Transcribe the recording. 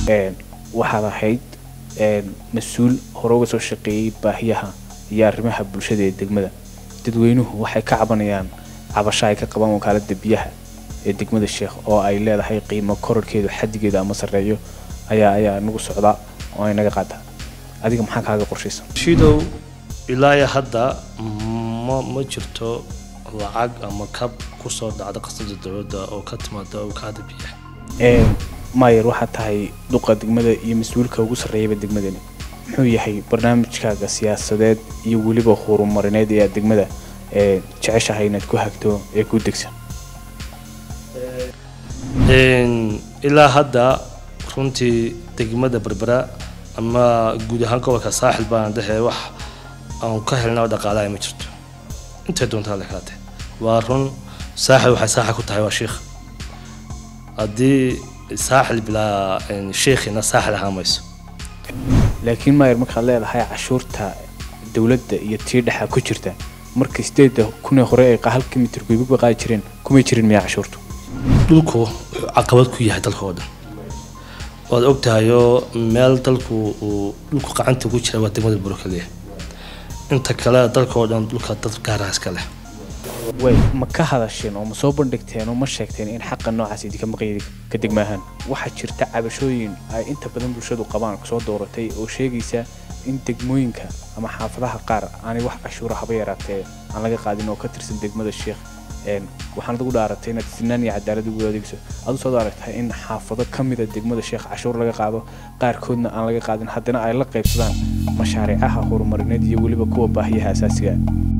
waxaad ahayd mas-uul hore uga soo shaqeeyey baahiyaha iyo arrimaha bulshada ee degmada dadweynuhu waxay ka cabanayaan cabasho ay ka qabaan wakaalada biyaha ee degmada sheekh oo ay leedahay qiimo kororhkeedu xadigeeda ama sarreeyo ayaa ayaa nagu socdaa oo ay naga qaataa adiga maxaa kaaga qorshaysan shidow ilaa iyo hadda ma ma jirto lacag ama kab kusoo dhacda qasabda dowladda oo ka timaada wakaalada biyaha mayer waxaad tahay duqa degmada iyo mas-uulka ugu sarreeyaba degmadani muxuu yahay barnaamijkaaga siyaasadeed iyo weliba horumarineed ee aad degmada ee jeceshahay inaad ku hagto ee ku degsan ilaa hadda runtii degmada berbera ama guud ahaan gobolka saaxil baan dhehe wax aan ka helna dhaqaalaha ma jirto intay doontaa le kaate waa run saaxil waxay saaxil ku tahay waa shiikh haddii saaxil bilaa shiikhina saaxil ahaan mayso laakiin mayer markaad leedahay cashuurta dowladda iyo tii dhexa ku jirta marka sideeda kunee hore ay halka mitir guybagba qaadi jireen kumay jirin miyaa cashuurtu dhulku wuxuu caqabad ku yahay dalka oo dhan waad ogtahayoo meel dalku uu dhulku gacanta ku jira waa degmada buro kaliya inta kale dalka oo dhan dhulka dad gaaraha iska leh way ma ka hadasheen oo ma soo bandhigteen oo ma sheegteen in xaqa noocaas idinka maqaydi ka degmaahaan waxaa jirta cabashooyin ay inta badan bulshadu qabaan soo dooratay oo sheegaysa in degmooyinka ama xaafadaha qaar aanay wax cashuuro haba yaraatee aan laga qaadin oo ka tirsan degmada sheekh waxaan adigu dhaaratay inaad sinaan iyo cadaalad ugu adeegso adu soo aragtahay in xaafado ka mida degmada sheekh cashuur laga qaado qaarkoodna aan laga qaadin haddana ay la qaybsadaan mashaariicaha horumarineed iyo weliba kuwa baahiyaha asaasiga